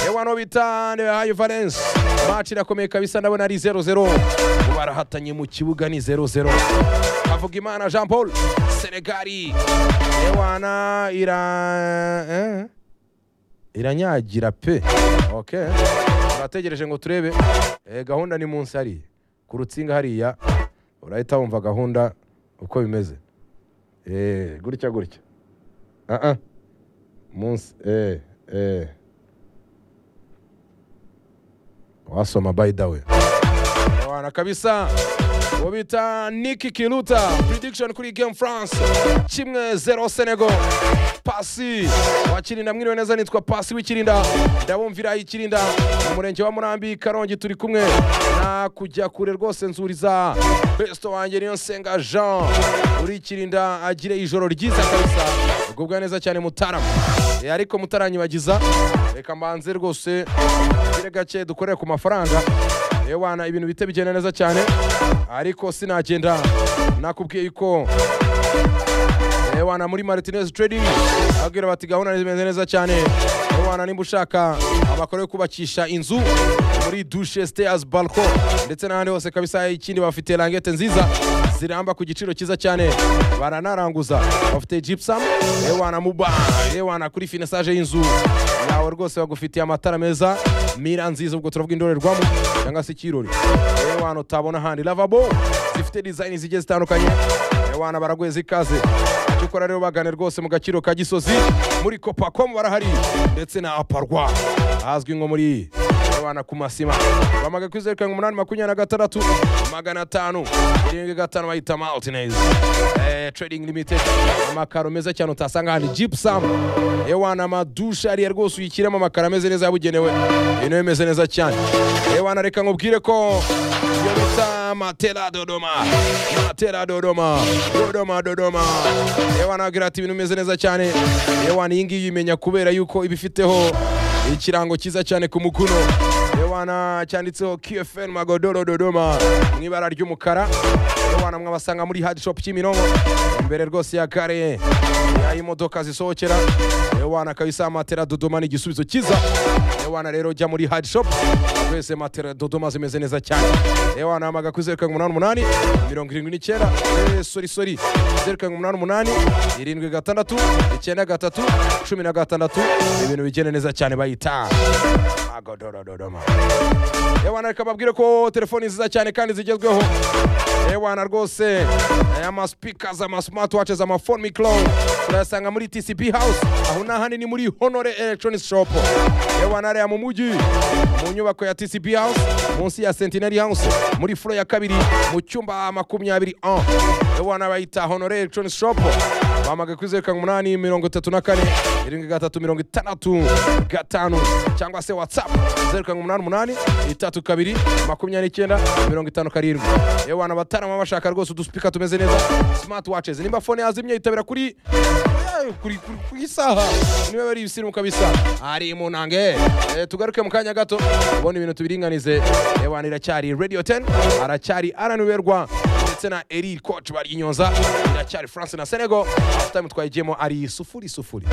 umubano bitande hayi valence maci irakomeye kabisa ndabona ari 00 barahatanye mu kibuga ni 00 avuga imana jean paul senegali ewana ira eh? iranyagira pe okay turategereje ngo turebe eh, gahunda ni munsi hariya ku rutsinga hariya urahita wumva gahunda uko bimeze eh, gutya gutya uh -uh. munsi eh, eh. wasoma by the way wana kabisa uwo bita niki kiruta prediction kuri game france kimwe zero senegal pasi wakirinda mwiriwe neza nitwa pasi w'ikirinda ndabumvira ikirinda mu murenge wa murambi karongi turi kumwe na kujya kure rwose nzuriza besto wanjye niyo nsenga jean uri ikirinda agire ijoro ryiza kabisa ubwo neza cyane mutarama Eh, ariko mutaranyibagiza reka mbanze rwose tugire gake dukorere ku mafaranga ewana ibintu bite bigenda neza cyane ariko sinagenda nakubwiye yuko ewana muri martinez trading ababwira bati gahunda zimeze neza cyane ewana nimba ushaka amakoro yo kubakisha inzu muri dushe stairs balcon ndetse n'ahandi hose kabisa ikindi bafite langete nziza ziramba ku giciro cyiza cyane baranaranguza bafite gypsum ewana muba ewana kuri finisage y'inzu yawe rwose bagufitiye amatara meza mira nziza ubwo turavuga indorerwamo cyangwa se ikirori ewana utabona ahandi lavabo zifite design zigiye zitandukanye ewana baragweza ikaze icyo ukora rero bagane rwose mu gaciro ka gisozi muri copacomu barahari ndetse na aparwa ahazwi nko muri ewana ku masima bamaga kuri zeru karindwi umunani makumyabiri na gatandatu magana atanu irindwi gatanu bayita maltinez eh, trading limited amakaro meza cyane utasanga ahandi gypsum ewana amadushe ariya rwose uyishyiramo amakaro ameze neza yabugenewe ibintu bimeze neza cyane ewana reka nkubwire ko iyo bita matera dodoma matera dodoma dodoma dodoma ewana agira ati ibintu bimeze neza cyane ewana iyi ngiyi imenya kubera yuko ibifiteho ikirango cyiza cyane ku mukono ewana cyanditseho kfn magodoro dodoma mu ibara ry'umukara ewana mwabasanga muri hadi shop kimironko imbere rwose ya kare yaho imodoka zisohokera ewana kabisa matera dodoma ni igisubizo cyiza ewana rero jya muri hadi shop wese matera dodoma zimeze neza cyane ewana hamaga kuri zeru karindwi umunani umunani mirongo irindwi n'icyenda eh, sori sori zeru karindwi umunani umunani irindwi gatandatu icyenda gatatu cumi na gatandatu ibintu bigenda neza cyane bayita magodoro dodoma ewana reka babwire ko telefoni nziza cyane kandi zigezweho ewana rwose aya maspeakers ama smartwatches ama phone micro turayasanga muri TCP house aho n'ahandi ni muri Honore Electronics shop ewana ariya mu mujyi mu nyubako ya TCP house munsi ya Centenary house muri floor ya kabiri mu cyumba makumyabiri en ewana bayita Honore Electronics shop bamaga kuri zeru karindwi umunani mirongo itatu na kane irindwi gatatu mirongo itandatu gatanu cyangwa se watsapu zeru karindwi umunani umunani itatu kabiri makumyabiri n'icyenda mirongo itanu karindwi yewe wana batarama bashaka rwose udusipika tumeze neza simati wacizi nimba fone yazimye yitabira kuri kuri kuri ku isaha niba bari ibisimu kabisa ari mu nange Eh, tugaruke mu kanya gato ubona ibintu tubiringanize yewe wana iracyari radio 10 aracyari araniberwa ndetse na eri koci bari i nyonza iracyari france na senego afitime twayigiyemo ari sufuri sufuri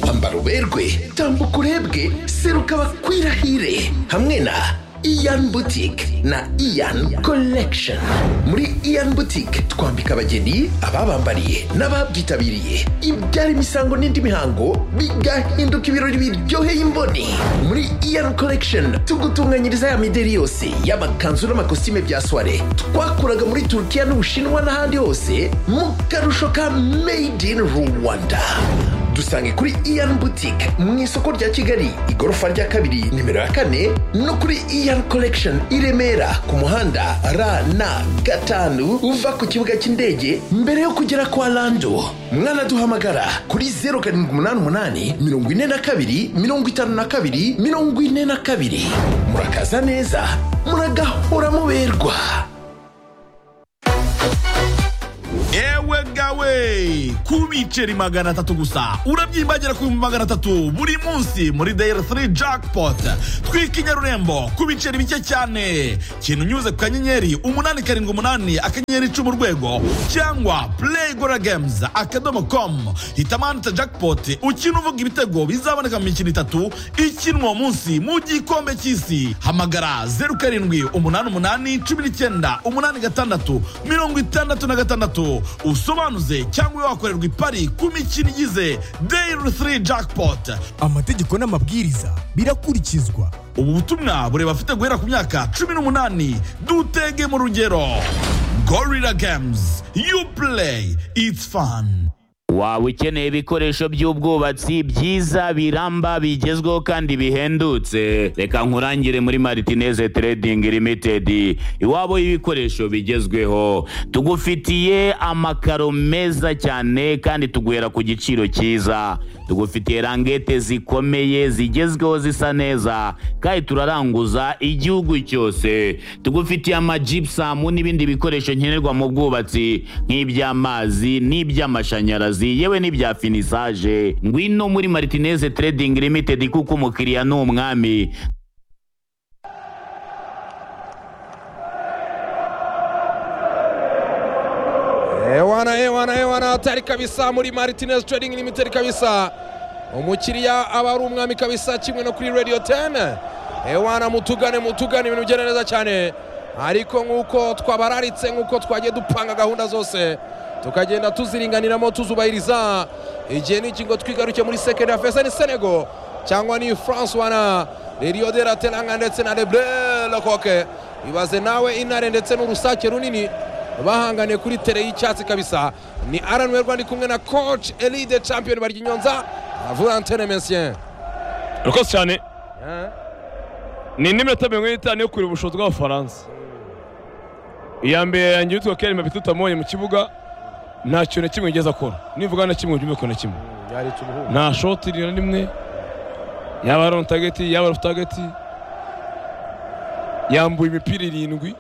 ambara uberwe tambuka urebwe seruka bakwirahire hamwe na iyan butike na iyan collection muri iyan butike twambika abageni ababambariye n'ababyitabiriye ibyara imisango n'indi mihango bigahinduka ibirori biryoheye imboni muri iyan collection tugutunganyiriza ya mideri yose y'amakanzu n'amakositime bya soire twakuraga muri turukiya n'ubushinwa n'ahandi hose mu karusho ka made in rwanda dusange kuri iyan boutique mu isoko rya kigali igorofa rya kabiri nimero ya kane no kuri iyan collection i remera ku muhanda rn gatanu uva ku kibuga cy'indege mbere yo kugera kwa lando mwanaduhamagara kuri 0788 42 52 42 murakaza neza muragahora muberwa ewe gawe ku biceri magana atatu gusa urabyimbagira ku bihumbi magana atatu buri munsi muri dayiri 3 jackpot twika inyarurembo ku biceri bike cyane kintu unyuze ku kanyenyeri umunani karindwi umunani akanyenyeri icumi urwego cyangwa play gora games akadomo com hitamo ahantu hita jackpot ukina uvuga ibitego bizaboneka mu mikino itatu ikinwa uwo munsi mu gikombe cy'isi hamagara zeru karindwi umunani umunani cumi n'icyenda umunani gatandatu mirongo itandatu na gatandatu usobanuze cyangwa ube wakorerwa ipari ku mikino igize dayiri 3 jackpot amategeko n'amabwiriza birakurikizwa ubu butumwa bureba afite guhera ku myaka cumi n'umunani dutege mu rugero gorira games you play it's fun waba ukeneye ibikoresho by'ubwubatsi byiza biramba bigezweho kandi bihendutse reka nkurangire muri maritineze Trading Limited iwabo y'ibikoresho bigezweho tugufitiye amakaro meza cyane kandi tuguhera ku giciro cyiza tugufitiye rangete zikomeye zigezweho zisa neza kandi turaranguza igihugu cyose tugufitiye amajipusamu n'ibindi bikoresho nkenerwa mu bwubatsi nk'iby'amazi n'iby'amashanyarazi amazi yewe n'ibya finisaje ngwino muri Martinez Trading Limited kuko umukiriya ni umwami Ewana ewana ewana hatari kabisa muri Martinez Trading Limited kabisa umukiriya aba ari umwami kabisa kimwe no kuri Radio 10 ewana mutugane mutugane ibintu bigenda neza cyane ariko nk'uko twabararitse nk'uko twagiye dupanga gahunda zose tukagenda tuziringaniramo tuzubahiriza igihe n'ikingo twigaruke muri sekendi ya feza ni senego cyangwa ni france wana rero de la teranga ndetse na lebre lokoke ibaze nawe intare ndetse n'urusake runini bahanganiye kuri tere y'icyatsi kabisa ni aranwe rwanda kumwe na coach elide champion barya inyonza volantene mesien urakoze cyane ni indi minota mirongo ine n'itanu yo kureba ubushobozi bw'abafaransa iya mbere yanjye yitwa kelima bitutamubonye mu kibuga nta kintu na kimwe yigeze akora nivuga na kimwe urimo ikintu na kimwe nta shoti na rimwe yaba ari on tageti yaba ari off tageti yambuye imipira irindwi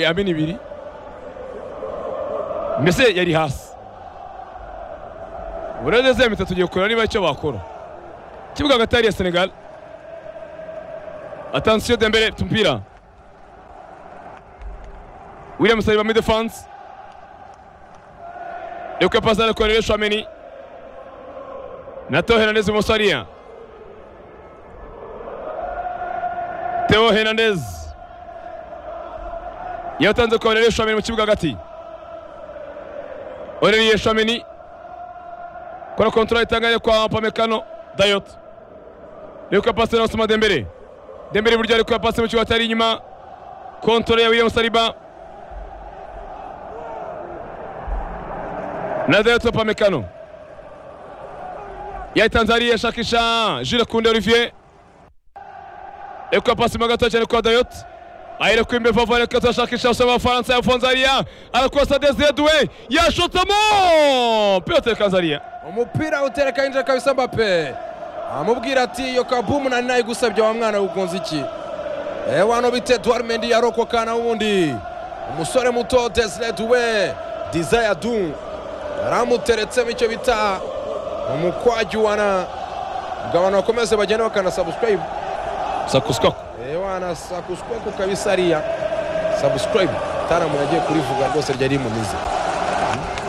amena ibiri mbese yari hasi bureze ya mitatu tugiye kureba niba icyo bakora ikibuga hagati hariya senegal atansiyo dembere tumupira williams ari muri defanse Eko pasana kuendelea Shwameni. Na Theo Hernandez Mosalia. Theo Hernandez. yatanze kuendelea Shwameni mu kibuga hagati. Olivier Shwameni. Kwa kontrola itanganye kwa Pamekano Dayot. Eko pasana Osman Dembele. Dembele buryo ariko yapase mu kibuga atari inyuma. Kontrola ya William Saliba. Nazaret Upamecano yayitanze hariya ashakisha Jules Kunde Olivier eko pasi mo gato cyane kwa Dayot ayireka imbere vuba vuba ariko ashakisha usaba abafaransa yafunze hariya arakosa Desire Doué yashotsemo piyote Kanzaria umupira utereka yinjira kabisa mbape amubwira ati iyo kabumu nari nayigusabye wa mwana wugonze iki ewa no bite Edouard Mendy yarokoka na wundi umusore muto Desire Doué Desire Doué yaramuteretsemo icyo bita umukwagiwana ubwo abantu bakomeze bagenda bakanasabusikarayibu sakusikako ewana sakusikoko kabisa ariya sabusikarayibu mutaramu yagiye kurivuga rwose ryari rimunize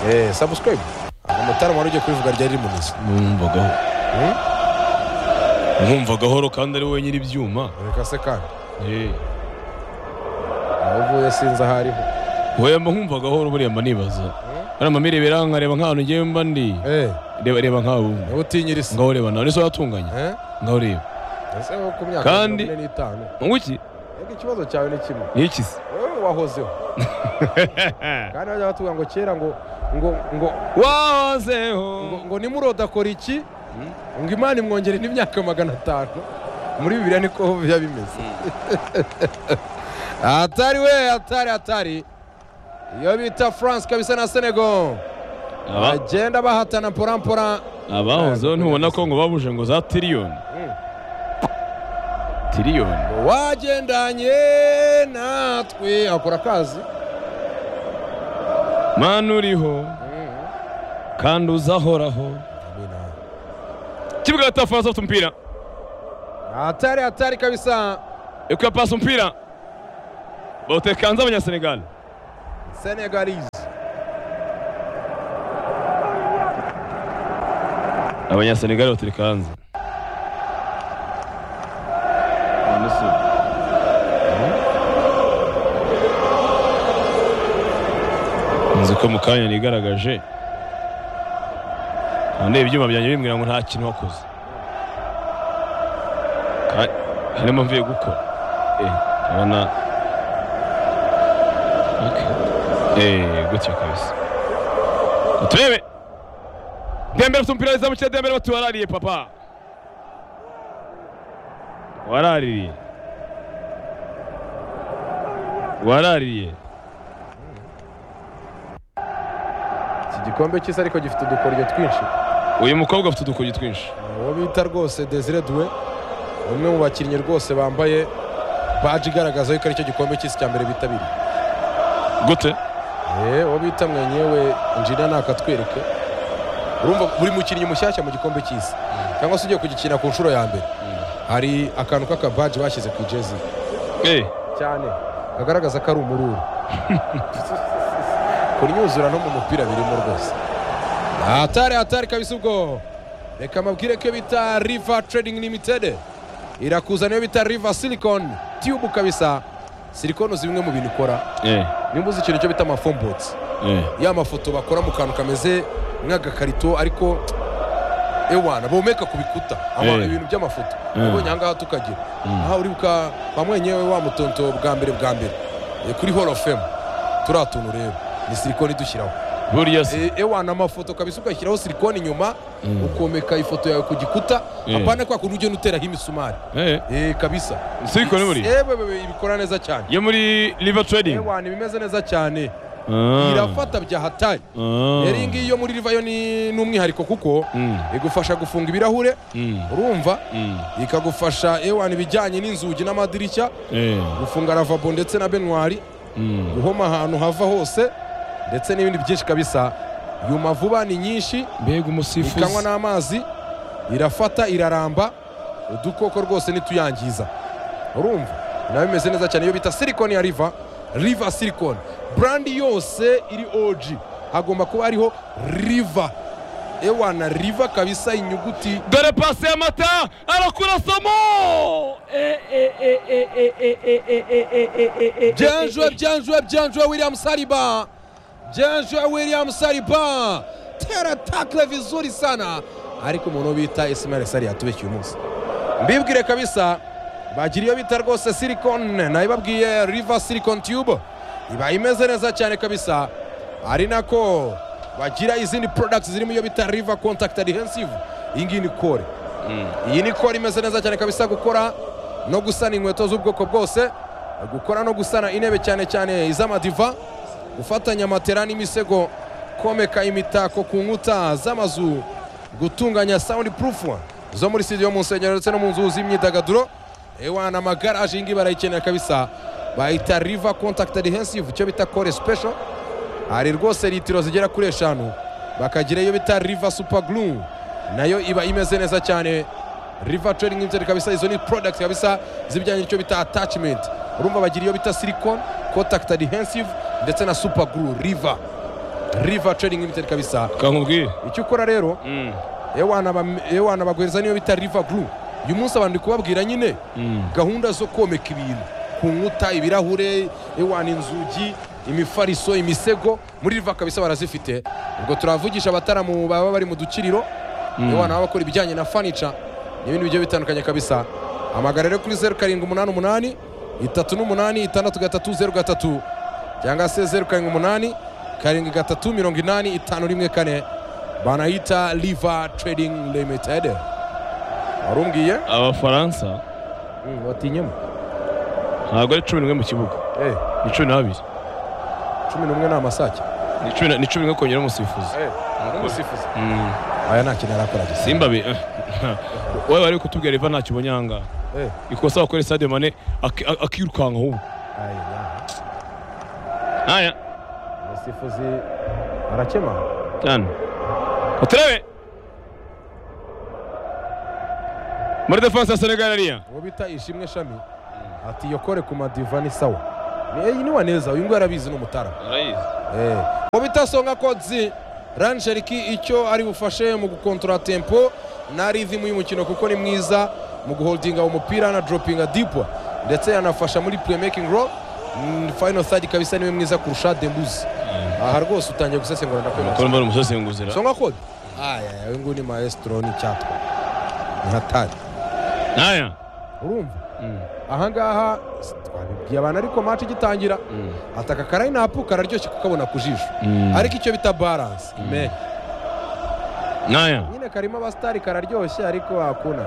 eee sabusikarayibu umutaramu wari ugiye kurivuga ryari rimunize mwumvagaho mwumvagahoro kandi ari wowe nyir'ibyuma reka se kandi Eh, aho uvuye sinzi aho ariho wowe mba nkumvagahoro buriya mba nibaza bariya mba mirebera nkareba nk'ahantu ngewe mba ndi eee reba reba nk'aho wumva niba utinyirisa ngaho ureba nawe nizo watunganya eee ngaho ureba ese nko ku myaka mirongo Kandi- ine n'itanu ngo iki reka ikibazo cyawe ni kimwe ni ikisi wowe wahozeho kandi bajya batubwira ngo kera ngo ngo ngo ngo, wahozeho ngo nimurodakora iki ngo imana imwongere n'imyaka magana atanu muri bibiliya niko biba bimeze atari we atari atari iyo bita france kabisa na senego Aba- bagenda bahatana porampora abahozeho ntubona ko ngo babuje ngo za tiriyoni tiriyoni wagendanye natwe akora akazi mani uriho kandi uzahoraho Amina. kibuga hagati y'abafaransa bafite umupira hatari hatari kabisa ikuya pasi umupira bawutekanze abanyasenegali senegalese abanyasenegali bawutekanze nzi ko mu kanya nigaragaje ndeba ibyuma byanjye bimbwira ngo nta kintu wakoze Ka- harimo mvuye gukora eh urabona okay eh gutya kabisa Ngo turebe dembele afite umupira w'izamu cya dembele bati warariye papa warariye warariye iki gikombe cy'isi ariko gifite udukoryo twinshi uyu mukobwa afite udukugi twinshi uwo bita rwose desire duwe umwe mu bakinnyi rwose bambaye baji igaragaza yuko aricyo gikombe cy'isi cya mbere bitabiriye gute Eh, uwo bita mwenyewe injina nakatwereke urumva buri mukinnyi mushyashya mu gikombe cy'isi cyangwa se ugiye kugikina ku nshuro ya mbere hari akantu k'akabaji bashyize ku ijezi eh cyane kagaragaza ko ari umururu kunyuzura no mu mupira birimo rwose hatari hatari kabisa ubwo reka amabwire ko iyo bita riva trading limited irakuza niyo bita riva silicon tube kabisa silicon uzi bimwe mu bintu ikora eh niba uzi ikintu cyo bita amafombotsi eh ya mafoto bakora mu kantu kameze nk'agakarito ariko ewana bomeka ku bikuta ama- Eh. ibintu by'amafoto Mm. ubonye ahangaha tukagira aha uribuka ba mwenyewe wa mutonto bwa mbere bwa mbere Eh, kuri hall of fame turiya tuntu rero ni silikoni dushyiraho burya se Eh, ewana amafoto kabisa ugashyiraho silikoni inyuma ukomeka ifoto yawe ku gikuta Eh. apana kwa kuntu ugenda uteraho imisumari eh Eh, kabisa siko ni buri Eh, wewe, ibikora neza cyane yo muri liver trading ewana ibimeze neza cyane Ah. irafata bya hatayi Ah. rero iyi ngiyi yo muri rivayo ni ni umwihariko kuko Mm. igufasha gufunga ibirahure Mm. urumva Mm. ikagufasha ewana ibijyanye n'inzugi n'amadirishya Eh. gufunga ravabo ndetse na benwari Mm. guhoma ahantu hava hose ndetse n'ibindi byinshi kabisa yuma vuba ni nyinshi mbega umusifuzi ikanywa n'amazi irafata iraramba udukoko rwose nituyangiza urumva nawe bimeze neza cyane iyo bita silikoni ya riva riva silikoni burandi yose iri oji hagomba kuba hariho riva ewana riva kabisa inyuguti dore pasi ya mata arakurasamo byanjwe byanjwe byanjwe william saliba byanjwe william saliba tera takle vizuri sana ariko umuntu bita ismail sari yatubeshye uyu munsi mbibwire kabisa bagira iyo bita rwose silicon nayibabwiye river silicon tube iba imeze neza cyane kabisa ari nako bagira izindi products zirimo iyo bita river contact adhesive iyi ngiyi ni kore iyi ni kore imeze neza cyane kabisa gukora no gusana inkweto z'ubwoko bwose gukora no gusana intebe cyane cyane iz'amadiva gufatanya matera n'imisego komeka imitako ku nkuta z'amazu gutunganya sound proof zo muri studio mu nsengero ndetse no mu nzu z'imyidagaduro ewana amagaraje iyi ngiyi barayikenera kabisa bayita riva contact adhesive icyo bita kore special hari rwose litiro zigera kuri eshanu bakagira iyo bita riva super glue nayo iba imeze neza cyane riva trading limited kabisa izo ni product kabisa z'ibijyanye n'icyo bita attachment urumva bagira iyo bita silicon contact adhesive ndetse na super glue riva riva trading limited kabisa kankubwire icyo ukora rero Mm. ewana bam- ewana baguhereza niyo bita riva glue uyu munsi abantu ndi kubabwira nyine gahunda zo komeka ibintu ku nkuta ibirahure ewana inzugi imifariso imisego muri riva kabisa barazifite ubwo turavugisha abataramu baba bari mu dukiriro ewana baba bakora ibijyanye na fanica n'ibindi bigiye bitandukanye kabisa amagara rero kuri zeru karindwi umunani umunani itatu n'umunani itandatu gatatu zeru gatatu cyangwa se zeru karindwi umunani karindwi gatatu mirongo inani itanu rimwe kane banayita riva trading limited warumbwiye abafaransa batinyemo ntabwo ari cumi n'umwe mu kibuga Eh, ni cumi n'abiri cumi n'umwe ni amasake ni cumi na- ni cumi n'umwe kongera umusifuzi umusifuzi aya nta kintu arakora gusa simba be eh. wowe wari kutubwira iva ntacyo ubonye ahangaha Eh, ikosa wakore stade mane aki- a- akirukanka ahubwo aya, ya. aya umusifuzi arakema cyane uturebe muri defanse ya senegal ariya uwo bita ishimwe shami ati yokore ku madiva ni sawa Ni- eh, ni wa neza uyu nguyu arabizi n'umutara Eh. uwo bita songa kodzi ranjeriki icyo ari bufashe mu gukontora tempo na rhythm y'umukino kuko ni mwiza mu guholdinga umupira na droppinga dipwa ndetse yanafasha muri playmaking role Mm, final third kabisa niwe mwiza kurusha dembuzi aha rwose utangiye gusesengura ndakwemeza turumva umusesenguzira songa kodzi aya uyu nguyu ni maestro ni cyatwa ni hatari naya urumva ahangaha s- twabibwiye abantu ariko match igitangira ataka karayinapu kararyoshye kukabona ku jisho ariko icyo bita balance me naya nyine karimo abasitari kararyoshye ariko hakuna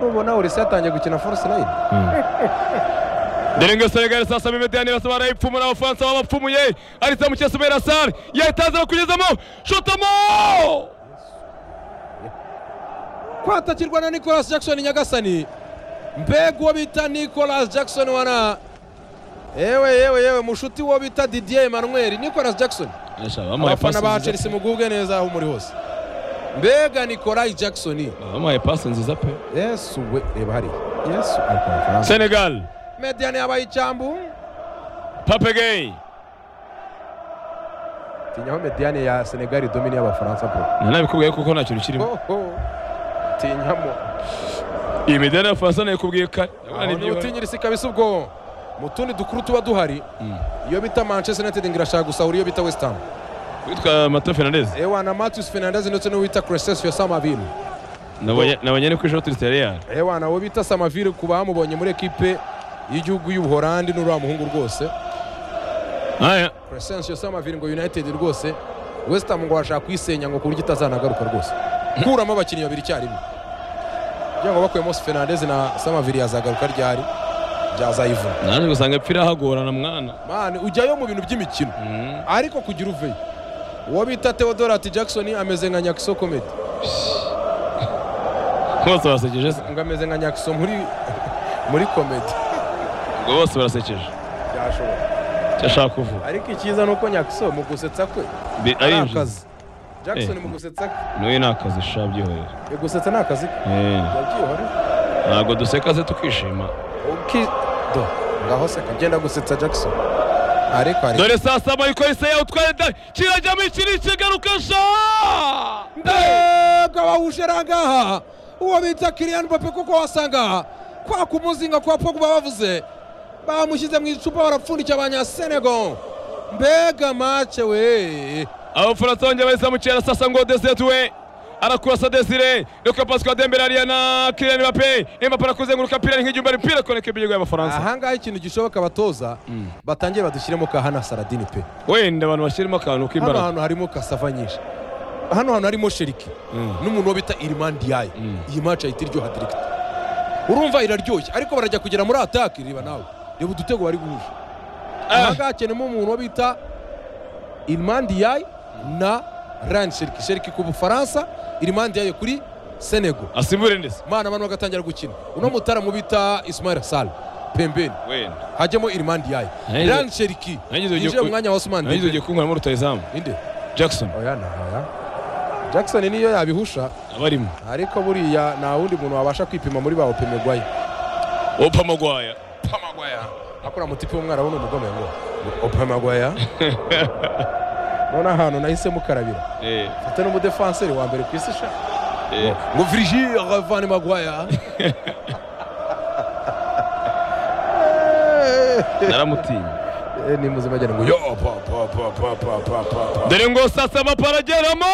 nubona urese yatangiye gukina force line Denenga Senegal sasa Mehmet Yane basaba arayipfuma na Ufaransa babapfumuye arisa mu cyesu Bera Sar yahitaza kugezamo shotamo kwatakirwa na nicolas jackson nyagasani mbega uwo bita nicolas jackson wana yewe yewe yewe mushuti uwo bita didier emmanuel nicolas jackson abafana ba chelsea mugubwe neza aho muri hose mbega nicolai jackson bamuhaye pasi nziza pe yesu we reba hariya yesu ari kwa mafaranga Senegal mediyani yabaye icyambu Pape Gueye tinyaho mediyani ya senegali domini y'abafaransa bro nanabikubwiye kuko nta kintu kirimo hoho tinyamo iyi midari ya Faransa nayikubwiye kare aho ni ubutinyirisi kabisa ubwo mu tundi dukuru tuba duhari iyo bita manchester united ngo irashaka gusahura iyo bita west ham witwa Mato Fernandez ewa na matthews fernandez ndetse n'uwo bita crescesio samaville nabanyane ku ishoti rya Real ewa na uwo bita samaville ku bamubonye muri ekipe y'igihugu y'ubuhorandi n'uriya muhungu rwose naya crescesio samaville ngo united rwose west ham ngo bashaka kuyisenya ngo ku buryo itazanagaruka rwose kuramo abakinnyi babiri icyarimwe kugira ngo bakuyemo fernandez na samaville yazagaruka ryari byazayivuna naje gusanga pfira hagorana mwana mani ujyayo mu bintu by'imikino ariko kugira uveyo uwo bita teodorati jackson ameze nka nyakiso komedi bose barasekeje se ngo ameze nka nyakiso muri muri komedi ngo bose barasekeje byashobora icyo ashaka kuvuga ariko icyiza ni uko nyakiso mu gusetsa kwe Bi- ari arinjiza akazi jackson mu gusetsa kwe n'uyu ni akazi shabyihorera Yo gusetsa ni akazi ke yabyihora ntabwo duseka se tukishima ukido ngaho se kagenda gusetsa jackson ariko ariko dore saa saba ariko yise yawutwaye da kirajyamo ikiri kigaruka sha mbega wahuje rangaha uwo bita kiriyani mbappe kuko wasanga kwa kumuzinga kwa pogba bavuze bamushyize mu icupa barapfundikiye abanyasenego mbega mace we abafaransa bongeye bahise bamucira sasa ngo desetuwe arakurasa desire reka pasi kwa dembele ariya na kiriyani bape imbapo arakuzenguruka pira ni nk'igihumbi ari pira koneka ibirego y'abafaransa ahangaha ikintu gishoboka abatoza batangiye badushyiremo ka hana saradini pe wenda abantu bashyiramo akantu hano k'imbaraga hantu harimo kasava nyinshi hano hantu harimo sheriki n'umuntu wo bita irimandiyayi iyi mace ahita iryoha dirigita urumva iraryoshye ariko barajya kugera muri atake reba nawe reba udutego bari guhuje ahangaha hakenemo umuntu wo bita irimandiyayi na rani sheriki sheriki ku bufaransa irimandiyayi kuri senego asimbure ndetse mana abantu bagatangira gukina uno mutaramu bita ismail sal pembeni wenda hajyamo irimandiyayi Nagize- rani sheriki nagize ugiye yinjiye ku- mu mwanya wa osman nagize ugiye Dembele. kunkuramo rutayizamu Inde? jackson oya ntaya jackson niyo yabihusha abarimo ariko buriya nta wundi muntu wabasha kwipima muri ba opemegwayi opamagwaya akora mutipe w'umwara we ni umugome ngo opemegwaya none ahantu nahise mukarabira mfite n'umudefanseri wa mbere ku isi sha ngo virigire van magwaya naramutinya Eh, ni muzima agenda ngo yo pa pa pa pa pa pa pa pa dore ngo sasa baparageramo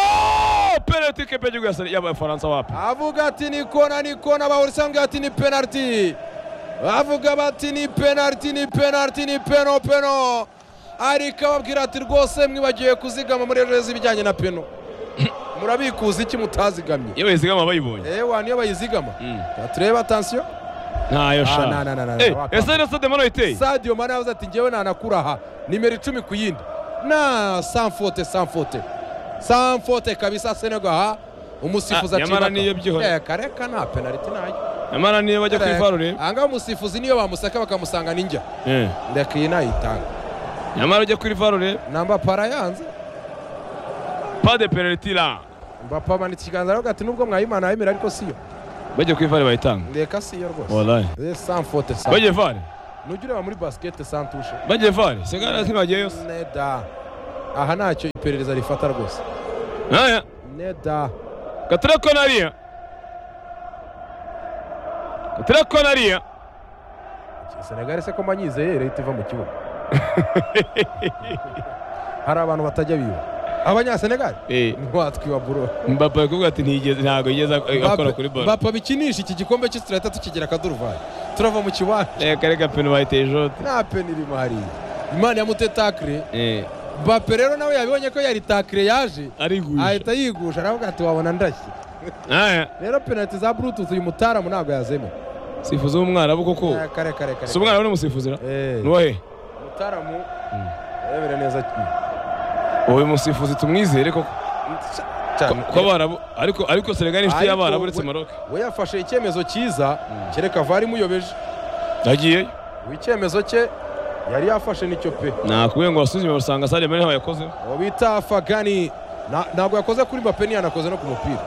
penaliti kipe y'igihugu ya Sene- y'abafaransa wapi avuga ati ni kona ni kona bahurisange ati ni penaliti bavuga bati ni penaliti ni penaliti ni peno peno ariko ababwira ati rwose mwibagiwe kuzigama muri ejo heza ibijyanye na peno murabikuza iki mutazigamye iyo bayizigama bayibonye ewa niyo bayizigama turebe atansiyo ntayo Ah, sha na, na, na, na, na, Eh, wapfa. ese rero stade mano iteye sadio mane yavuze ati ngewe nanakura aha nimero icumi ku yindi na sanfote sanfote sanfote kabisa senego aha umusifuzi Ah, nyamara acibaka. niyo byihorera. Eh, kareka nta penaliti ntayo nyamara niyo bajya kwifarurira ahangaha umusifuzi niyo bamusaka bakamusanga ninjya ndeka iyi nayitanga nyamara ujya kwifarurira namba para yanze pas de penalty là mbapa amanitse ikiganza aravuga ati nubwo mwayimana yemera ariko siyo bagiye ku ivare bayitanga reka siyo rwose wallahi Eh, sans faute sans bagiye vare nugireba muri basket sans touche bagiye vare sengana ntibagiye yose neda aha ntacyo iperereza rifata rwose aya neda katira konariya katira konariya senegali se ko manyizeye leta iva mu kibuga hari abantu batajya biba abanyasenegali eh watwiba buro mbapa yakuvuga ati ntigeze ntabwo yigeze ak- akora kuri baro bapa bikinisha iki gikombe cy'isi turahita tukigira akaduruvayi turava mu kibanza reka reka peni bayiteye ijote nta peni irimo hariya imana yamutetakire eh bape rero nawe yabibonye ko yaritakire yaje arigusha ahita yigusha aravuga ati wabona ndashye aya rero penaliti za bluetooth uyu mutaramu ntabwo yazemera sifuzi w'umwarabu koko Eh, kare kare kare si umwarabu ni umusifuzira Eh, nuwahe mutaramu arebera neza cyane uyu musifuzi tumwizere koko cyane ko abarabu ariko ariko senegali inshuti Ariko y'abarabu we- uretse maroke we yafashe icyemezo cyiza kereka vari imuyobeje nagiyeyo ubu icyemezo cye yari yafashe nicyo pe nakubwiye ngo wasuzume basanga sare mbere ntaho yakoze uwo bita fagani Na- ntabwo yakoze kuri mbappe ntiyanakoze no ku mupira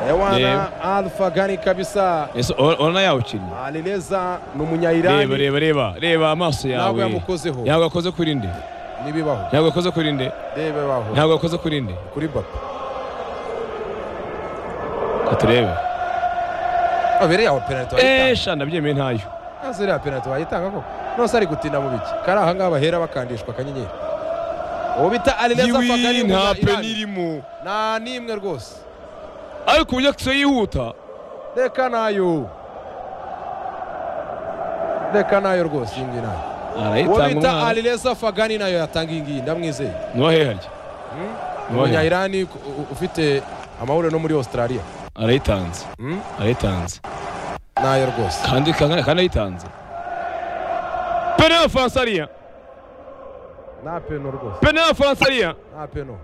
ewana alfagani kabisa ese urabona yawukinnye alileza ni reba umunyayirani reba reba reba amaso ntabwo yawe yamukozeho ntabwo yakoze kuri nde n'ibibaho ntabwo yakoze kuri nde n'ibibaho ntabwo yakoze kuri nde kuri mbappe Ka turebe abereye aho penaliti eee wayitanga sha ndabyemeye ntayo ntazo iriya penaliti wayitanga koko nose ari gutinda mu biki kari aha ngaha bahera bakandishwa akanyenyeri uwo bita alileza fagani ni yiwi nta peni umunyayirani irimo nta n'imwe rwose ariko uburyo akisiyo yihuta reka nayo reka nayo rwose iyi ngiyi nayo uwo arayitanga bita umwana alileza fagani nayo yatanga iyi ngiyi ndamwizeye nuwahe harya ni umunyayirani ku- u- ufite amahoro no muri australia arayitanze Hmm? arayitanze nayo rwose kandi kandi kandi arayitanze pene y'abafaransa ariya nta peno rwose pene y'abafaransa ariya nta peno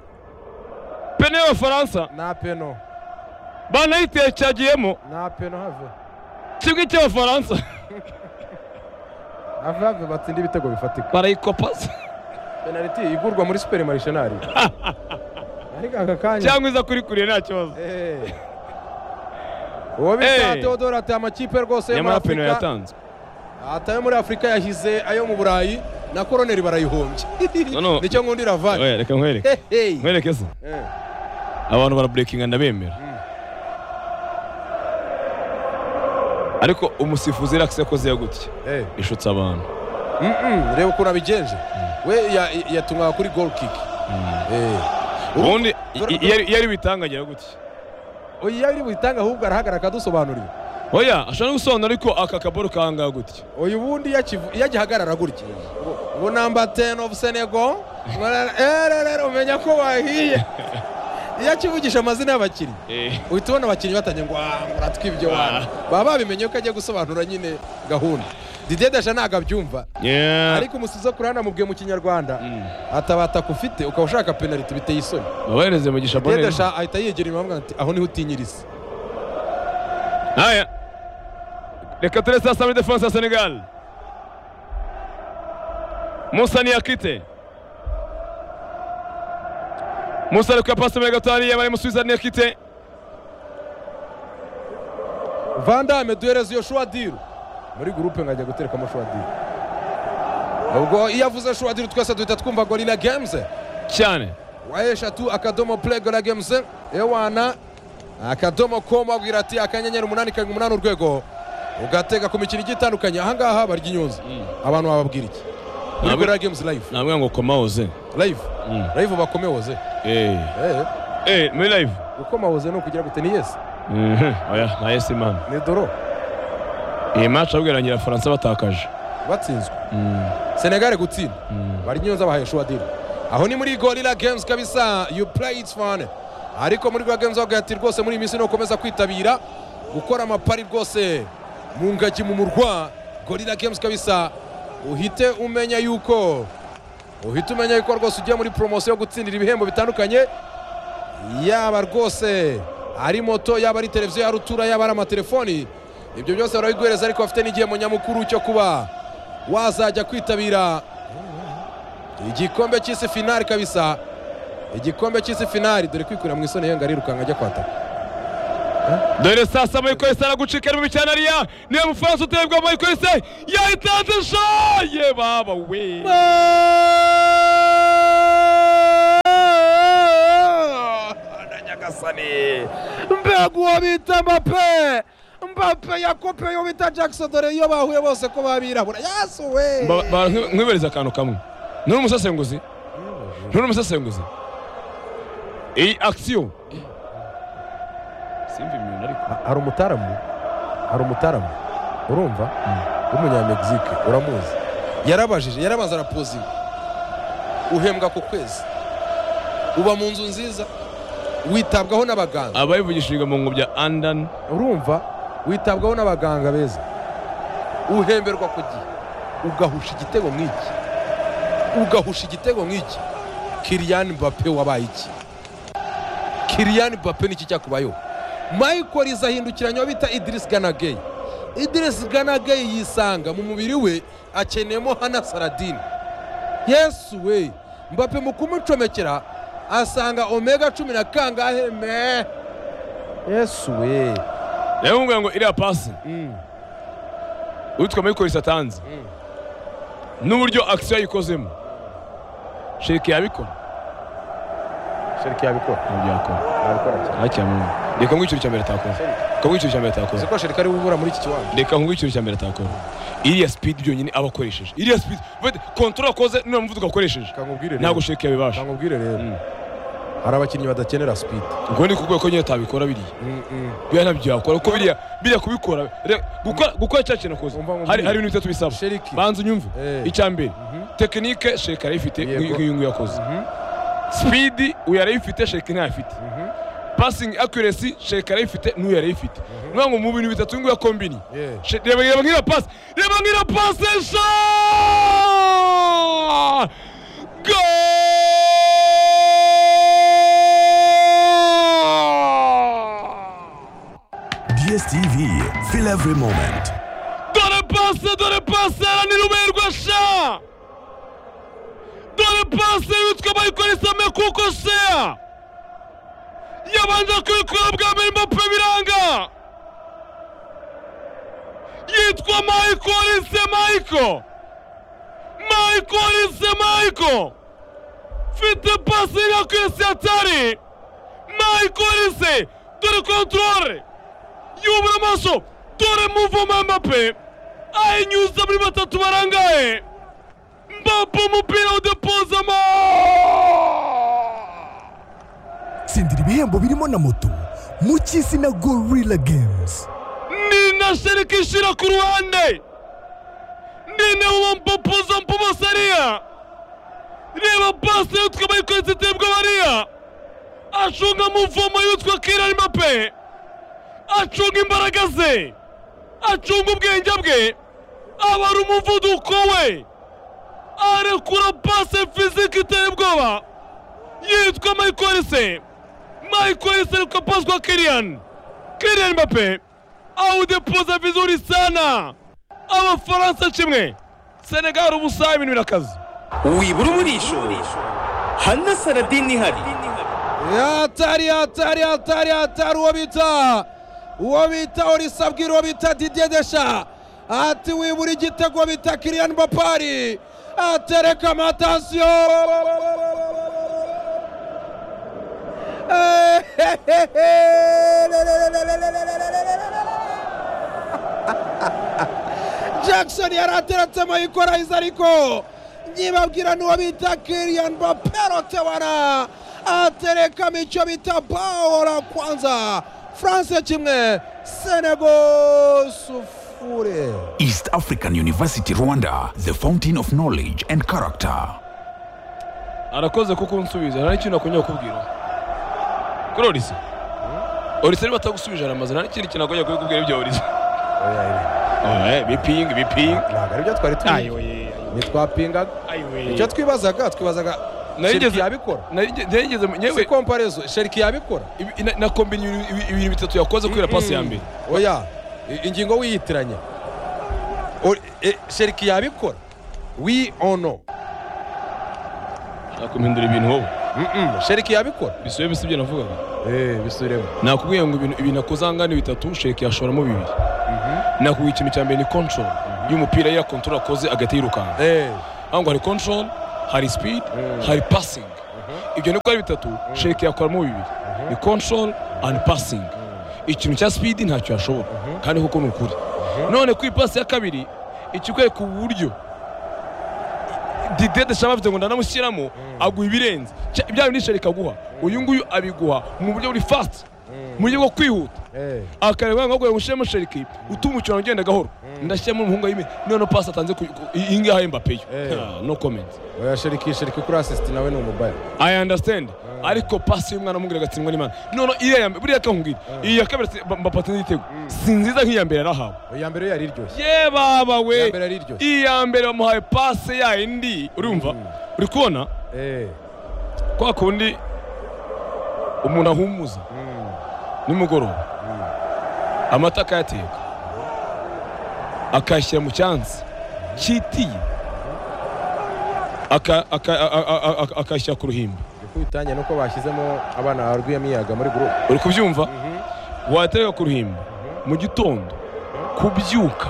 pene y'abafaransa nta peno banayiteye cyagiyemo nta peno have kimwe cy'abafaransa have have batsinda ibitego bifatika barayikopaza penaliti igurwa muri superimarishenari ariko aka kanya cyangwa iza kuri kure nta kibazo Eh. uwo bita Eh. teodoro ati amakipe rwose yo muri nyamara pene afurika yatanze atayo muri afurika yahize ayo mu burayi na koroneri barayihombye No, no. nicyo nkundira vani Oya, reka nkwereke nkwereke se abantu baraburekinga ndabemera ariko umusifuzi rakisi yakoze yo gutya ishutse abantu reba ukuntu abigenje we ya- yatumwaga kuri gol kick Eh. Ubu- ubundi dore- i- iyo ari- iyo ari bitangagira gutya Oya, iyo ari buyitange ahubwo arahagarara akadusobanurira oya ashobora no gusobanura ariko aka kaboro kangaha gutya uyu ubundi iyo akivu- iyo agihagarara gutya ubu namba teni ofu senego umenya ko bahiye iyo akivugisha amazina y'abakinnyi uhita ubona abakinnyi batangiye ngo "Ah, muratwibye wana baba babimenye ko agiye gusobanura nyine gahunda didier deja ntabwo abyumva Yeah. ariko umusizo ku ruhande amubwiye mu kinyarwanda atabataka ufite ukaba ushaka penaliti biteye isoni babahereze mugisha didier boneri deja ahita yegera inyuma bamubwira ati aho niho utinyiriza aya reka turese hasi muri defanse ya senegal musa niyakite musa ari kuyapasi muri gatanu yaba ari musubiza niyakite vandame duhereza iyo shuwadiru muri gurupe nkajya guterekamo shuwadiru ubwo iyo avuze shuwadiru twese duhita twumva gorira gemuze cyane wa eshatu akadomo play gorira gemuze ewana akadomo komu abwira ati akanyenyeri umunani karindwi umunani urwego ugatega ku mikino igiye itandukanye ahangaha barya inyunzu abantu bababwira iki muri Ntabwo- gorira gemuze live ntabwo ngo komahoze live live bakomehoze Eh, muri live gukomahoze ni ukugira gute ni yesi Mhm, oya nta yesi imana ni doro iyi maci abwira ngira faransa batakaje batsinzwe senegare gutsinda bari nyunza bahaye shuwadiri aho ni muri gorira games kabisa you play it fun ariko muri gorira games bavuga ati rwose muri iyi minsi nukomeza kwitabira gukora amapari rwose mu ngagi mu murwa gorira games kabisa uhite umenya yuko uhita umenya yuko rwose ugiye muri poromosiyo yo gutsindira ibihembo bitandukanye yaba rwose ari moto yaba ari televiziyo ya rutura yaba ari amatelefoni ibyo byose barabiguhereza ariko bafite n'igihembo nyamukuru cyo kuba wazajya kwitabira igikombe cy'isi finari kabisa igikombe cy'isi finali dore kwikura mu isoni yanga arirukanka ajya kwataka dore saa saba yikorese aragucika ari mu cyanariya niyo mufaransa utebwamo yikorese yayitanze shaye baba we na nyagasani mbegu uwo bita mbape mbape yakope uwo bita jackson dore iyo bahuye bose ko babirabura yasuwe nkwibereza akantu kamwe nturi umusesenguzi nturi umusesenguzi iyi akisiyo simva ibintu ariko hari umutaramu hari umutaramu urumva w'umunyamegizike uramuzi yarabajije yarabaza arapozinga uhembwa ku kwezi uba mu nzu nziza witabwaho n'abaganga aba yivugishijwe mu ngobyi ya andani urumva witabwaho n'abaganga beza uhemberwa ku gihe ugahusha igitego nk'iki ugahusha igitego nk'iki kiriyani bape wabaye iki kiriyani bape ni iki cyakubayeho michael izahindukiranya uwo bita idirisi ganageyi idirisi ganageyi yisanga mu mubiri we akeneyemo hana saradine yesu we mbape mu kumucomekera asanga omega cumi na kangahe me yesu we rero nkubwira ngo iriya pasi witwa mikorisi atanze n'uburyo akisiyo yayikozemo sheke yabikora sheriki yabikora ntabwo yakora yabikora cyane ntakira mu reka nkubwire ikintu cya mbere atakora reka nkubwire ikintu cya mbere atakora uzi ko sheriki ari ubura muri iki kiwanja reka nkubwire ikintu cya mbere atakora iriya sipidi byonyine aba akoresheje iriya sipidi kontorora akoze niyo muvuduko akoresheje kankubwire rero ntabwo sheke yabibasha kankubwire Mm. rero hari abakinnyi badakenera sipidi ubwo ni kubwira ko nyine atabikora biriya biriya ntabyo yakora kuko biriya biriya kubikora re- gukora- gukora cya kintu akoze Umva ngo hari mbwire. hari ibintu bitatu bisaba Sheriki. banza unyumve Eh. icya mbere tekinike sheke arayifite Yego. nk'iyo nguyo yakoze sipidi uyu yarayifite sheke ntayifite pasingi akuresi sheke arayifite n'uyu yarayifite ni ukuvuga ngo mu bintu bitatu nguyu kombini Yeah. She- reba reba nk'iriya pasi reba nk'iriya pasi sha Goal! DSTV, feel every moment. Dore pase, dore pase, aranirumirwa sha! Dore pase yitwa bayikoresa mekuko sha! Yabanje kwikura bwa mbere Mbappe biranga! Yitwa Michael se Michael! Michael se Michael! Fite pase yakwese atari! Michael se! Dore control! yubura amaso dore muvoma mbape ayinyuza muri batatu barangaye mbape umupira udepozamo tsindira ibihembo birimo na moto mu cy'isi na gorilla games ni na shereka ishira ku ruhande ni na wampopoza mpobosariya reba pasi yitwa bayikoretse itebwa bariya acunga muvomo yitwa kirari mbape acunga imbaraga ze acunga ubwenge bwe abara umuvuduko we arekura pase fizike iteye ubwoba yitwa mayikorese mayikorese ariko paswa kiriyani kiriyani mape awudepoza vizuri sana abafaransa kimwe senegali ubusaha ibintu birakaze wibura umurisho hana saradini ihari yatari yatari yatari yatari uwo bita uwo bita orisabwira uwo bita didier desha ati wibura igitego bita kiriyani bapari atereka amatasiyo jackson yari ateretse mayikorayiza ariko nyibabwira n'uwo bita kiriyani baperotebara aterekamo icyo bita paola kwanza france kimwe senego sufure East African University Rwanda, the fountain of knowledge and character. arakoze kuko unsubiza nta n'ikintu akongera kukubwira kuri orise orise niba atagusubije aramaze nta n'ikindi kintu akongera kukubwira ibyo orise bipingi bipingi ntabwo aribyo twari tuzi ntitwapingaga icyo twibazaga twibazaga sheriki narigeze yabikora narigeze si yewe komparezo sheriki yabikora ibi- na- nakombina ibintu- ibi- ibintu bitatu yakoze kubera pasi ya mbere oya i- ingingo wiyitiranya O- e- sheriki yabikora wi ono nta kumpindura ibintu wowe sheriki yabikora bisubiye bisibye navugaga Eh, bisubiremo nakubwiye ngo ibintu ibintu akoze angana ni bitatu sheki yashoramo bibiri nakubwiye ikintu cya mbere ni control y'umupira yiriya control akoze agahita yirukanka Eh, ahubwo hari control hari speed hari passing ibyo nibwo ari bitatu sheki yakoramo bibiri ni control and passing ikintu cya speed ntacyo yashobora kandi kuko ni ukuri none ku ipasi ya kabiri ikikwereka uburyo Didier Deschamps avuze ngo ndanamushyiramo aguha ibirenze Cya- bya bindi sheri kaguha uyu nguyu abiguha mu buryo buri fast mu buryo bwo kwihuta eh, akareba ngo ngo ushyiremo sheriki utuma umukino ugenda gahoro ndashyiramo umuhungu w'ime noneho pasi atanze ku- ku- iyi ngiyi aha Mbappe yo Eh. Ah, no comment oya sheriki sheriki kuri assist nawe ni umubaya I understand ariko pasi y'umwana w'umugore agatsindwa n'Imana noneho iriya ya mbere buriya kangugira iyi ya kabiri atsi- Mba- Mbappe atsinze igitego si nziza nk'iya mbere yarahawe iya mbere yari iryoshye ye baba iya we mbere yari iryoshye iya mbere bamuhaye pasi ya yindi urumva uri kubona Eh, kwa kundi umuntu ahumuza nimugoroba amata akayateka akayashyira mu cyansi cyitiye aka- aka- a- a- a- a- akayashyira ku ruhimbi uko bitangiye nuko bashyizemo abana ba rwiyamiyaga muri gurupe uri kubyumva watereka ku ruhimbi mu gitondo kubyuka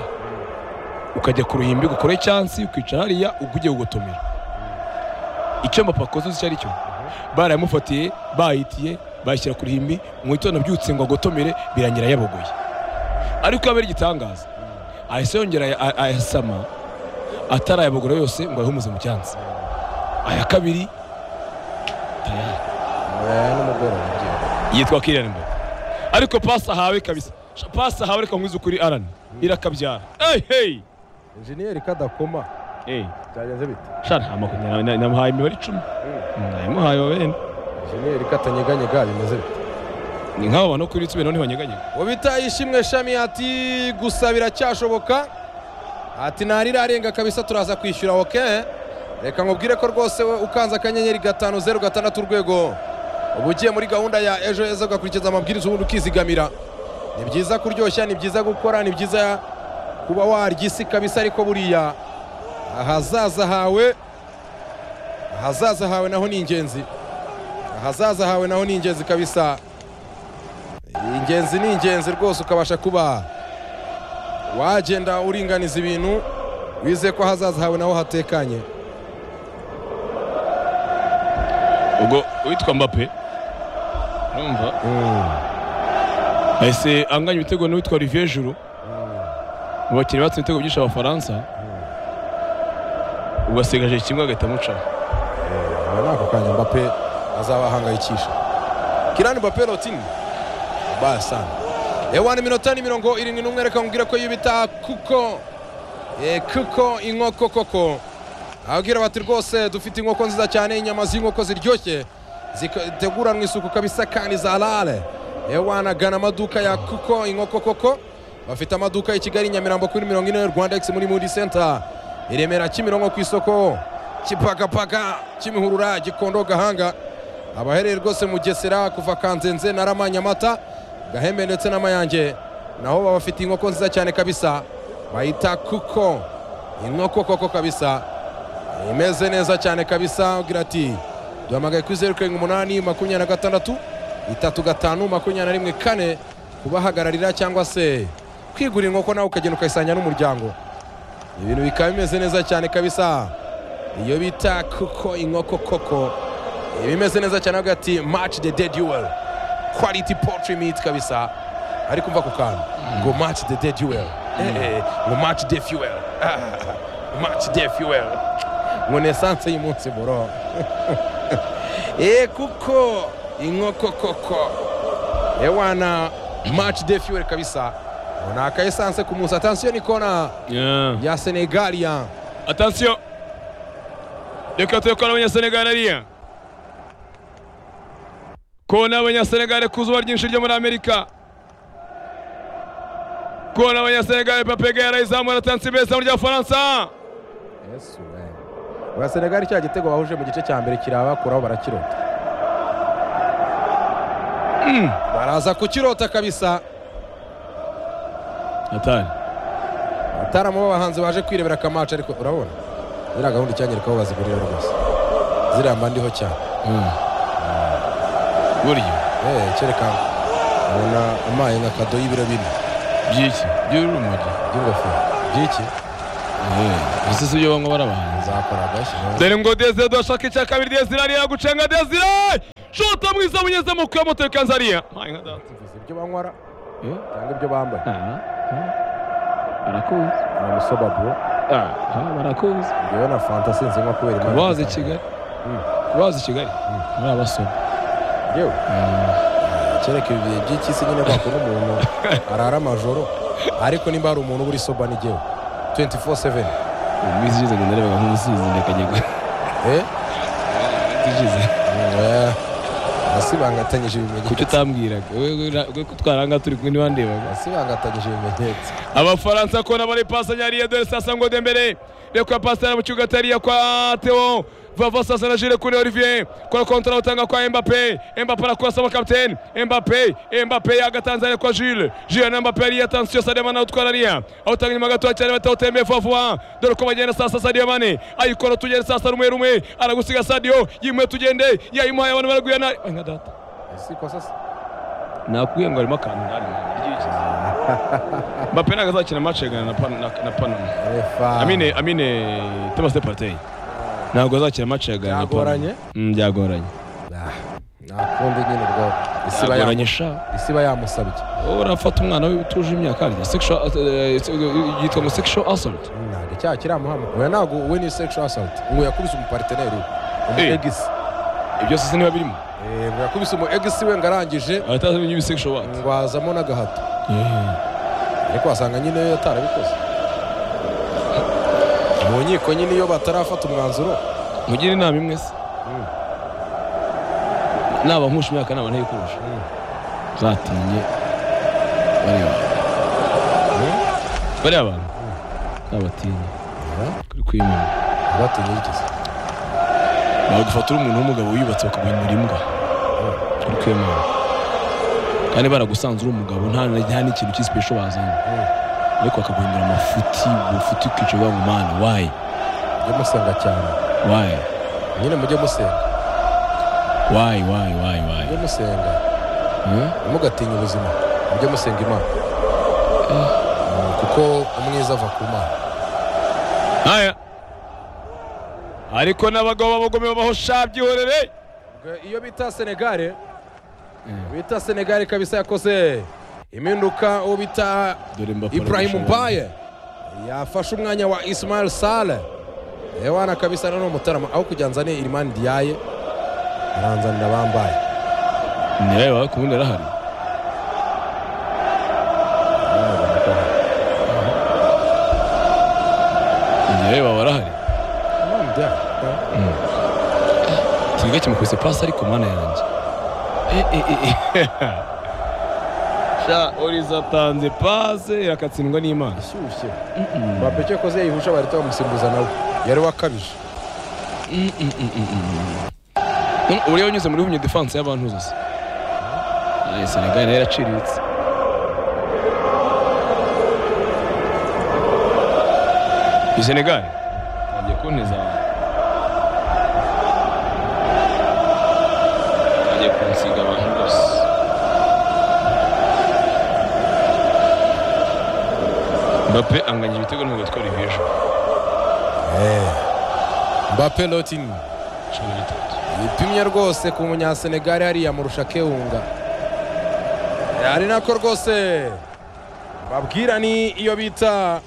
ukajya ku ruhimbi gukora icyansi ukicara hariya ubwo ugiye gugotomera icyo mbappe akoze uzi icyo ari cyo barayamufatiye bayitiye bayishyira ku ruhimbi mu gitondo abyutse ngo agotomere birangira yabogoye ariko yabera igitangaza ahise yongera aya- aya- ayasama atarayabogora yose ngo ayahumuze mu cyansi aya kabiri tayari n'umugoroba ngiye. yitwa Kylian Mbappe ariko pasi ahawe kabisa Sha- pasi ahawe reka nkwize ukuri Alan irakabyara hey hey injeniyeri kadakoma hey byagenze bite sha nta makuru na- na- namuhaye imibare icumi namuhaye wa bene injeniyeri katanyeganyega bimeze bite ni nk'abo bantu kuri YouTube none banyeganyega ubita ishimwe shami ati gusa biracyashoboka ati ntarirarenga kabisa turaza kwishyura oke reka nkubwire ko rwose we ukanze akanyenyeri gatanu zeru gatandatu urwego uba ugiye muri gahunda ya ejo heza ugakurikiza amabwiriza ubundi ukizigamira ni byiza kuryoshya ni byiza gukora ni byiza kuba warya isi kabisa ariko buriya ahazaza hawe ahazaza hawe naho ni ingenzi ahazaza hawe naho ni ingenzi kabisa ingenzi ni ingenzi rwose ukabasha kuba wagenda uringaniza ibintu wizeye ko ahazaza hawe naho hatekanye ubwo uwitwa Mbappe urumva ahise anganya ibitego n'uwitwa Olivier Giroud mu bakinnyi batsinze ibitego byinshi abafaransa ugasigaje kimwe agahita amucaho aba ni ako kanya mbappe azabahangayikisha kirani mbappe rotini baya sana ewani minota ni mirongo irindwi n'umwe reka nkubwire ko yibita kuko eh, kuko inkoko koko ababwira bati rwose dufite inkoko nziza cyane inyama z'inkoko ziryoshye ziteguranwa isuku kabisa kandi za rare ewana gana amaduka ya kuko inkoko koko bafite amaduka i kigali nyamirambo kuri mirongo ine rwanda x muri mudi center i remera kimironko ku isoko kipakapaka kimihurura gikondo gahanga abahereye rwose mu gesera kuva kanzenze na rama nyamata gahembe ndetse n'amayange naho baba bafite inkoko nziza cyane kabisa bayita kuko inkoko koko kabisa imeze neza cyane kabisa ugira ati duhamagaye kuri zeru karindwi umunani makumyabiri na gatandatu itatu gatanu makumyabiri na rimwe kane kubahagararira cyangwa se kwigurira inkoko nawe ukagenda ukayisanya n'umuryango ibintu bikaba bimeze neza cyane kabisa iyo bita kuko inkoko koko ibimeze neza cyane avuga ati match the dead duel quality poultry meat kabisa ari kumva ku kantu ngo match the dead duel Eh, eh, ngo match the fuel Ah, match the fuel ngo ni esanse y'umunsi boro eh kuko inkoko koko ewana match the fuel kabisa ngo ni aka esanse ku munsi atansiyo ni kona Yeah. ya senegalian Attention reka tuyakora abanyasenegari ariya kona abanyasenegari ku zuba ryinshi ryo muri amerika kona abanyasenegari papega yarayizamura atansi beza muri ry'abafaransa yesu we oya senegali cya gitego bahuje mu gice cya mbere kirabakuraho barakirota baraza kukirota kabisa atari ataramo b'abahanzi baje kwirebera akamaca ariko urabona ziriya gahunda icyanyereka aho bazigurira rwose ziriya mba ndiho cyane burya Eh, kereka ubona amaye nka kado y'ibiro bine by'iki by'urumogi by'ingofero by'iki ese si ibyo banywa barabanza nzakora agashyizeho dore ngo desire dushaka icya kabiri desire ariya gucenga desire shota mwiza bunyeze mu kuya moto ikanza ariya ibyo banywara Eh? cyangwa ibyo bambaye barakuzi amusoba bro barakuzi ngewe na fanta sinzi nko kubera impamvu kubazi zitandukanye. kigali kubazi kigali muri abasoma yewe kereka ibi bihe by'iki se nyine bakora umuntu arara amajoro ariko nimba hari umuntu uburi soba ni jyewe 24/7 iminsi ishize ngo ndarebaga nk'umusizi ndakajya eh ishize Eh, asibangatanyije ibimenyetso kuki utambwiraga we ko twaranga turi kumwe ntibandebaga asibangatanyije ibimenyetso abafaransa kona bari pasa nyariya dore sasa ngo dembere reka pasa na mucyuga tariya kwa Theo vava sasa na jire kuri Olivier kora kontra utanga kwa Mbappe Mbappe arakurasa wa kapiteni Mbappe Mbappe agatanzania kwa Jules Jules na Mbappe ariya attention Sadio Mane utwara ariya awutanga inyuma gato cyane batawutembeye vuba vuba dore ko bagenda sasa Sadio Mane ayikora tugende sasa rumwe rumwe aragusiga Sadio yimwe tugende yayimuhaye abantu baraguyana Ay, nka data siko sasa nakubwiye ngo harimo akantu ndani mbappe ntabwo azakina match yagana na Pan- na- na panama refa amine amine tomase partey ntabwo azakina match yagana na Byagoranye? Panama. Mm, byagoranye Ah, nakundi nyine bwo isiba ya byagoranye sha isiba yamusabye wowe urafata umwana we utuje imyaka harya sexual eh, eh, yitwa ngo sexual assault ntabwo icyaha kiramuhama oya ntabwo we ni sexual assault ngo yakubise umupariteneri we Eh. umugegisi ibyo sisi niba birimo Eh, ngo yakubise umugegisi we ngo arangije aratazi ibintu sexual what ngo hazamo n'agahato ariko wasanga nyine atarabikoze mu nkiko nyine iyo batarafata umwanzuro mugire inama imwe se naba nkusha imyaka naba ntayikurusha zatinye bareba bariya abantu ntabatinya kuri kwimana batinye yigeze bagufatira umuntu w'umugabo wiyubatse bakaguhindura imbwa kuri kwimana kandi baragusanze uri umugabo nta nta n'ikintu cy'isipe wazanye ariko bakaguhindura amafuti ubufuti ukica uvuga ngo mana wayi mujye musenga cyane wayi nyine mujye musenga wayi wayi wayi wayi mujye musenga Hmm? ntimugatinye ubuzima mujye musenga imana Mm, kuko umwiza ava ku mana haya ariko n'abagabo b'abagome babaho sha byihorere iyo bita senegare bita senegare kabisa yakoze impinduka uwo bita dore mbapo ibrahim mbaye yafashe umwanya wa ismail sale ewana kabisa nano mutarama aho kujya nzane irimani diaye aranzanira bambaye niyaye wawe ku bundi arahari niyaye wawe arahari Imani Diaye, ikigega kimukubise pasi ariko mana yanjye sha oriza atanze pase irakatsindwa n'imana ashyushye mbappe cyo koze yihusha bahita bamusimbuza nawe yari wakabije None uriya unyuze muri humye defanse y'abantu zose Aye, senegal nayo iraciriritse iyi senegal agiye kunteza agiye kunsiga abantu bose mbappe anganya ibitego ntabwo atwara iby'ejo mbappe lotin cumi na bitatu yipimye rwose ku munyasenegare hariya amurusha kewunga ari nako rwose babwira ni iyo bita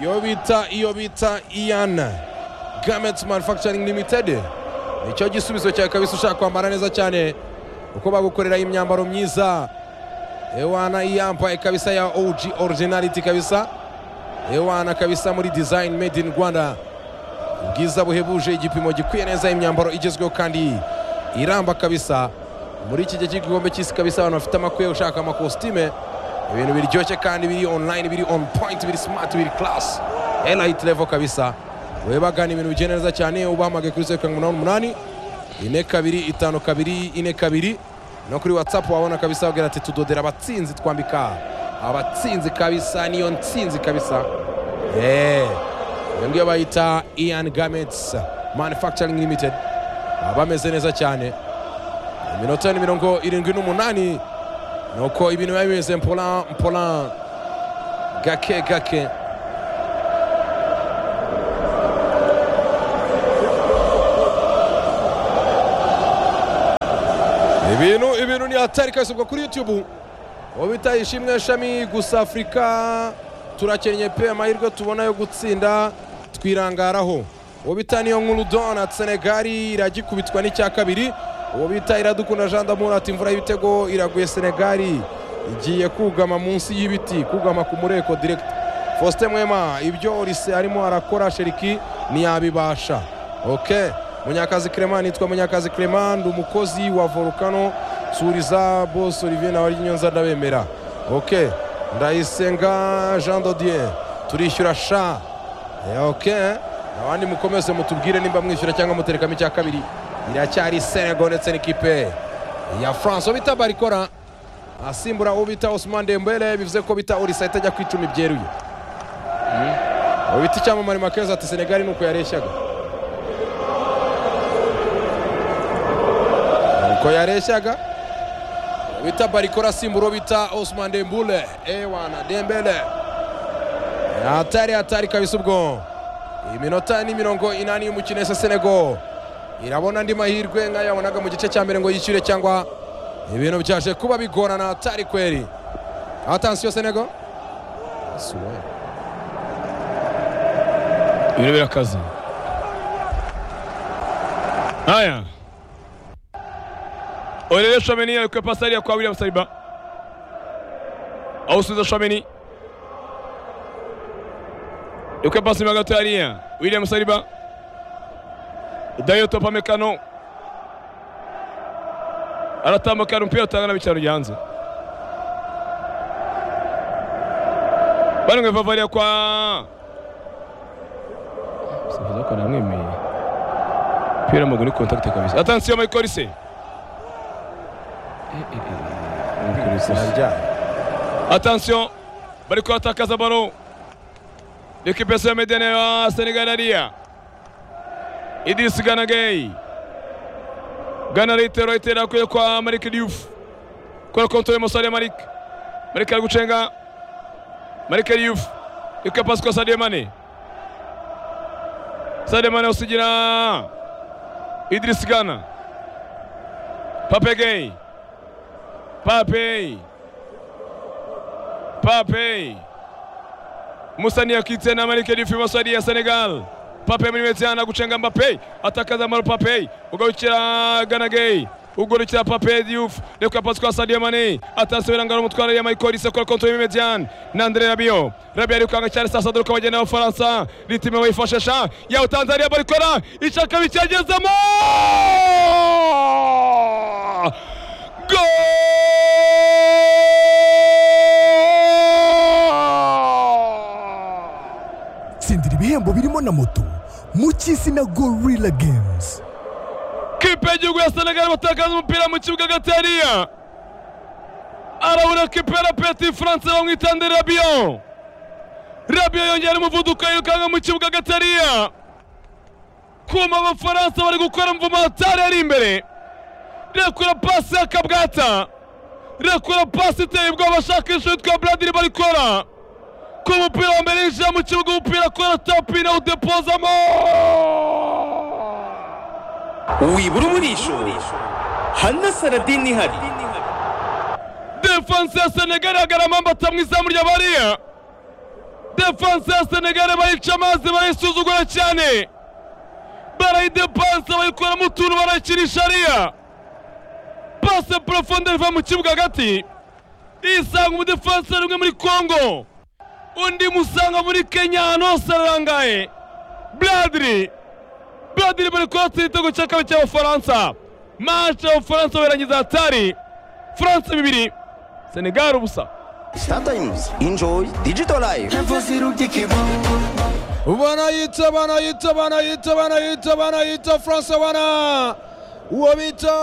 iyo bita iyo bita iyana gameti manufagicaringi limitedi nicyo gisubizo cyawe kabisa ushaka kwambara neza cyane kuko bagukoreraho imyambaro myiza ewana iyambaye kabisa ya OG originality kabisa ewana kabisa muri design made in Rwanda ubwiza buhebuje igipimo gikwiye neza imyambaro igezweho kandi iramba kabisa muri iki gihe cy'igikombe cy'isi kabisa abantu bafite amakwiye ushaka amakositime ibintu biryoshye kandi biri online biri on point biri smart biri class elite level kabisa wowe bagana ibintu bigiye neza cyane ubahamagaye kuri zeru karindwi umunani umunani ine kabiri itanu kabiri ine kabiri no kuri whatsapp wabona kabisa wagira ati tudodera abatsinzi twambika abatsinzi kabisa niyo ntsinzi kabisa eee iyo ngiyo bayita ian gamets manufacturing limited baba bameze neza cyane iminota ni mirongo irindwi n'umunani nuko ibintu biba bimeze mpola mpola gake gake ibintu ibintu ni hatari kabisa ubwo kuri youtube uwo bita ishimwe shami gusa afurika turakennye pe amahirwe tubona yo gutsinda twirangaraho uwo bita niyo nkuru dona senegali iragikubitwa n'icya kabiri uwo bita iradukunda jean damour ati imvura y'ibitego iraguye senegali igiye kugama munsi y'ibiti kugama ku mureko direkiti faustin mwema ibyo lise arimo arakora sheriki ntiyabibasha oke munyakazi clement nitwa munyakazi clement ndi umukozi wa volukano suriza bose olivier na baryinyoza ndabemera oke ndayisenga jean dodier turishyura sha Eh, oke abandi mukomeze mutubwire nimba mwishyura cyangwa muterekamo icya kabiri iracyari senego ndetse n'ikipe ya france uwo bita barikora asimbura uwo bita osman dembele bivuze ko bita urisa ahita ajya ku icumi byeruye uwo bita icyamamare makeza ati senegali ni uko yareshyaga uko yareshyaga uwo bita barikora asimbura uwo bita osman dembele ewana dembele hatari hatari kabisa ubwo iminota ni mirongo inani y'umukino ese senego irabona andi mahirwe nk'ayo yabonaga mu gice cya mbere ngo yishyure cyangwa ibintu byaje kuba bigorana atari kweri atansiyo senego Suwe. ibintu birakaze haya orere shomeni yarekuye pasi hariya kwa william saliba awusubiza shomeni yarekuye pasi inyuma gato hariya william saliba dayo topamekano aratambuka hari umupira utangana b'icyaro gihanze bari ngweva variya kwa sifuza ko namwemeye umupira w'amaguru ni kontakite kabisa atansiyo michael lise atansiyo bari kuhatakaza baro L'équipe SMDN ya Senegal hariya Idris Gana Gay Gana Reitero itera kwe kwa Malik Diouf kwa konto ya Musalia Malik Malik ari gucenga Malik Diouf yuka pasi kwa Sadio Mane Sadio Mane usigira Idris Gana Pape Gay Pape Pape Musani akitse na Malik Diouf ibumoso hariya Senegal Pape muri metsi yana gucenga Mbappe atakaza Maro Pape ugarukira Gana Gay ugarukira Pape Diouf reka pasi kwa Sadio Mane atasubira ngaro mutwara ya Michael Olise kora kontra y'imedian na Andre Rabiot Rabiot ari kwanga cyane sasa duruka bagenda n'Abafaransa ritime bayifashisha yaho Tanzania barikora ishaka bikagezamo Goal! tsindira ibihembo birimo na moto mu cy'isi na gorilla games kipe y'igihugu ya senegali batakaza umupira mu kibuga hagati hariya arabura kipe ya peti france bamwita nde rabiyo rabiyo yongera umuvuduko yirukanka mu kibuga hagati hariya kuma abafaransa bari gukora imvumo hatari ari imbere rekura pasi ya kabwata rekura pasi iteye ubwoba ashakisha uwitwa bradiri barikora ku mupira wa mbere yinjira mu kibuga umupira akora tapi nawudepozamo wibura umurisho hanasaradini ihari defanse ya senegali agaramamba atamwe izamu rya bariya defanse ya senegali bayica amazi barayisuzugura cyane barayidepanse bayikuramo utuntu barayikinisha ariya pase porofonde iva mu kibuga hagati isanga umudefanse rimwe muri kongo undi musanga muri kenya ahantu hose arangaye bradiri bradiri bari kurasa igitego cya kabiri cy'abafaransa mace abafaransa barangiza hatari france bibiri senegal ubusa startimes enjoy digital life banayita banayita banayita banayita banayita france bana uwo bita